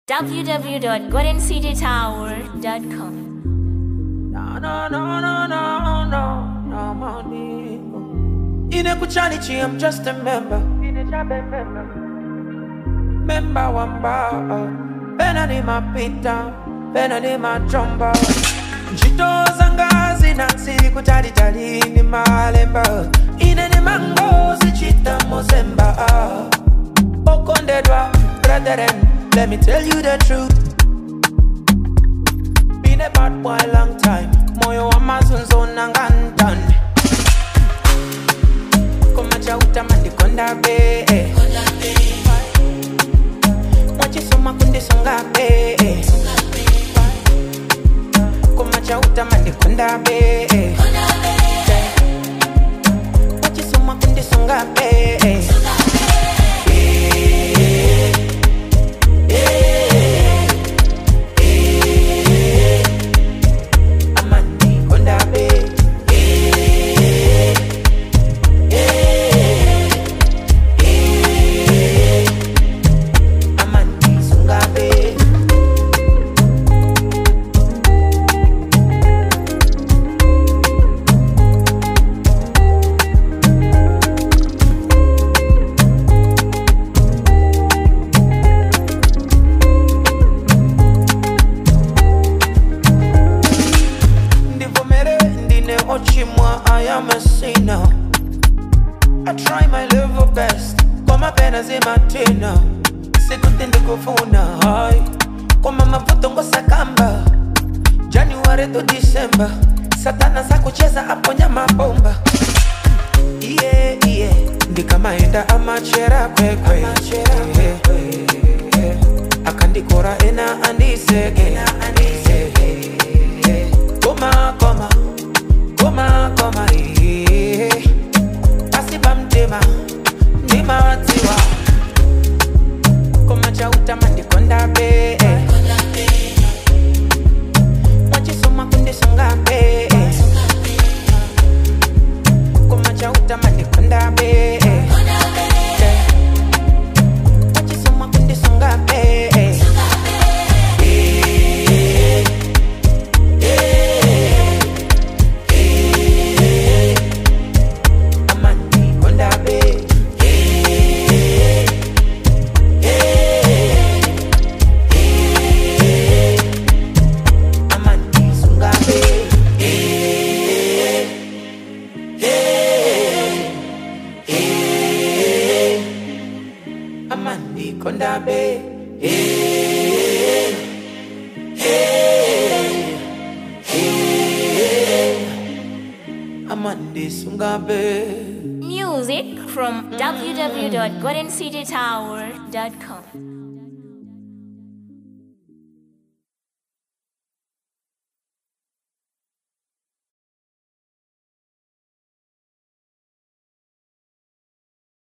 www.goldencitytower.com. No, no, no, no, no, no, no, money. Ine kuchanichi, I'm just a member. Member wamba. Pena ni mapita, pena ni majomba. Njito zanga zinansi kutalitali ni malemba. Ine ni mango zichita mozemba. Okondedwa, brethren, let me tell you the truth. Been a bad boy long time. Moyo wa mazunzo nangantan. Koma chauta mandikonda be. Mwachisoma kundisonga be. Koma chauta mandikonda be. Mwachisoma kundisonga be. Amani konda be. Amani sunga be. ndivomere ndine ochimwa i am a sinner i try my level best koma pena zimatina sikuti ndikufuna hai koma mavuto ngosakamba january to december satana sakucheza aponya mabomba iye iye ndikamaenda amachera kwekwe akandikora ena andiseke koma koma koma koma iye pasipa mtema ndimatiwa koma chautama ndikonda be mwachisoma kundisonga be koma chautama ndikonda be mwachisoma kundisonga be amani konda be amani sunga be amani konda be amani sunga be Music from www.goldencitytower.com.